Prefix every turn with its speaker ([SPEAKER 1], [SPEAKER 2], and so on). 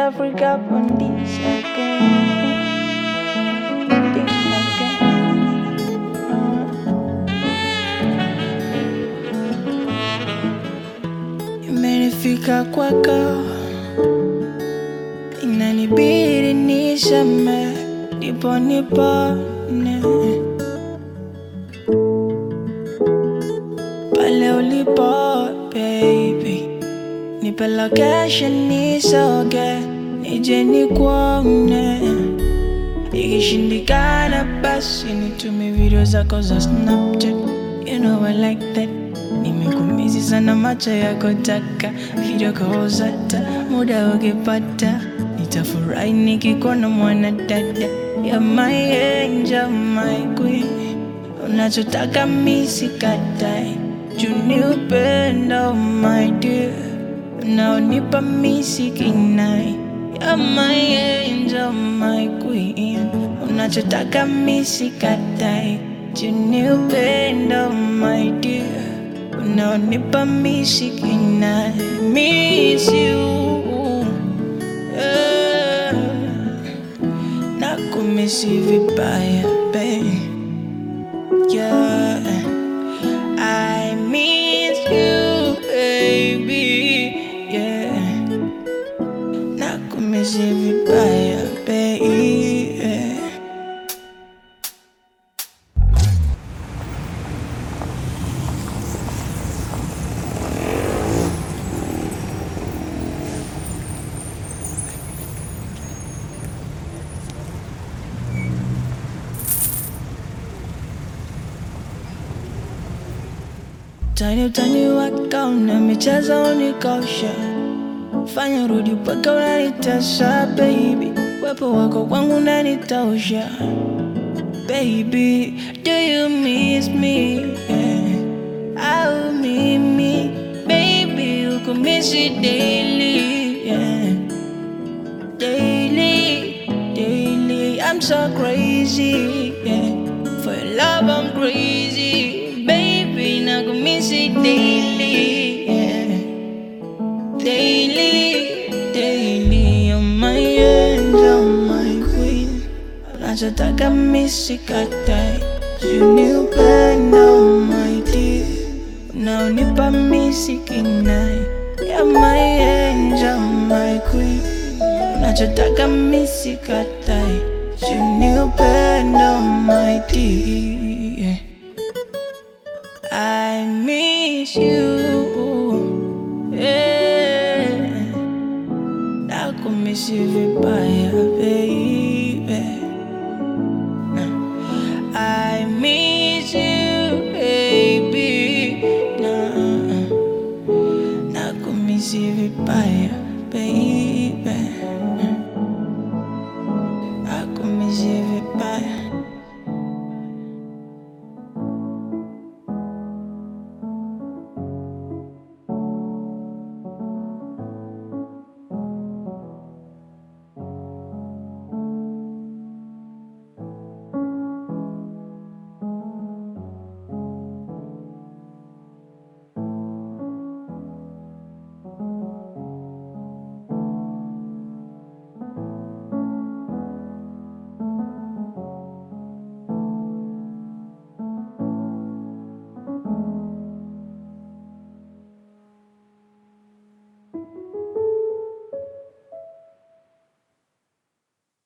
[SPEAKER 1] Africa on this again. This again. Imenifika kwako, inanibidi niseme, ndipo nipone pale ulipo baby, nipe location nisoge, nije nikuone. Ikishindikana basi nitumie video zako za Snapchat, you know I like that. Nimekumizi sana macho yako taka video calls hata muda ukipata, nitafurahi nikikuona mwana dada, you're my angel, my queen unachotaka misikatai juni upendo my dear unaonipa misikinai You're my angel, my queen unachotaka misikatai juni upendo my dear unaonipa misikinai miss you yeah. nakumisi vibaya babe Yeah, I miss you, baby. Yeah, nakumisi vibaya, baby. Tani utani wako na michezo unikosha, fanya rudi mpaka unanitesa baby, wepo wako kwangu unanitosha baby, do you miss me? Yeah. Au mimi baby ukumisi daily yeah. Daily, daily, I'm so crazy yeah. For your love I'm crazy Baby, nakumisi daily yeah. Daily, daily, you're my angel, my queen Nachotaka misikatai Juni upendo, my dear Unaonipa misikinai You're my angel, my queen Nachotaka misikatai Juni upendo, my dear I miss you yeah. Nakumisi vibaya baby I miss you baby nah. Nakumisi vibaya baby